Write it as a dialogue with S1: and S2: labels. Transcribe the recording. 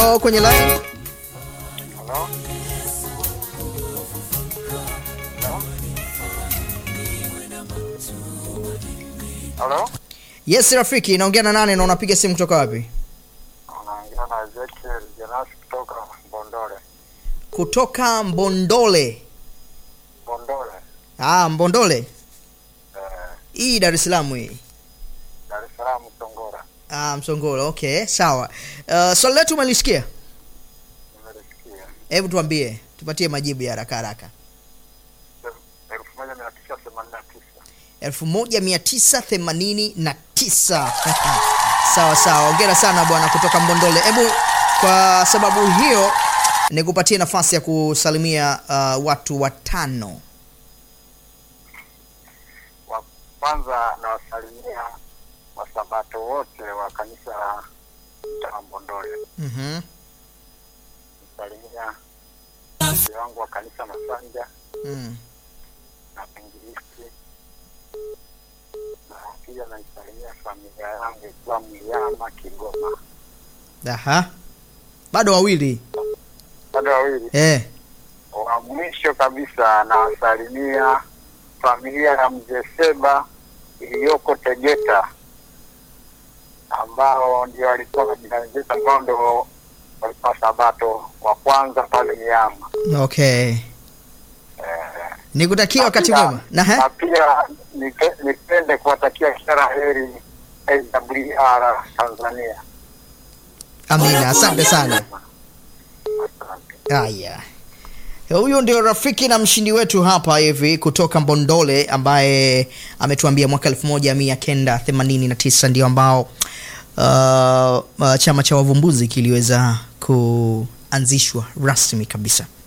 S1: Hello, kwenye line.
S2: Halo? Halo?
S1: Yes, rafiki, naongea na nani na unapiga simu kutoka wapi?
S2: Unaongea na Ezekiel Jonas kutoka Mbondole.
S1: Kutoka Mbondole.
S2: Mbondole.
S1: Ah, Mbondole.
S2: Eh,
S1: Hii Dar es Salaam hii.
S2: Dar es Salaam Songora.
S1: Ah, Msongolo. Okay, sawa. Uh, swali letu umelisikia?
S2: Nimelisikia.
S1: Hebu tuambie, tupatie majibu ya haraka haraka.
S2: Elfu moja mia tisa themanini na tisa.
S1: 1989. sawa sawa, ongera sana bwana kutoka Mbondole. Hebu kwa sababu hiyo nikupatie nafasi ya kusalimia uh, watu watano.
S2: Wa kwanza nawasalimia wasabato wote wa kanisa la mtaa Mbondole.
S1: Mhm.
S2: Nasalimia mzee wangu wa kanisa Masanja
S1: Mm.
S2: na Pingilisti, na pia naisalimia familia yangu ikiwa Mliama, Kigoma.
S1: Aha. Bado wawili.
S2: Bado wawili.
S1: Eh.
S2: Wa mwisho kabisa nawasalimia familia ya mzee Seba iliyoko Tegeta, ambao ndio walikuwa majirani zetu, ambao ndio walikuwa sabato wa kwanza pale Miama.
S1: Okay. Nikutakia wakati
S2: Na pia-
S1: mwema. Na he?
S2: na pia nipe- nipende kuwatakia kila la heri AWR Tanzania.
S1: Amina, asante sana.
S2: Asante.
S1: Haya, huyu ndio rafiki na mshindi wetu hapa hivi kutoka Mbondole ambaye ametuambia mwaka 1989 ndio ambao uh, uh, chama cha wavumbuzi kiliweza kuanzishwa rasmi kabisa.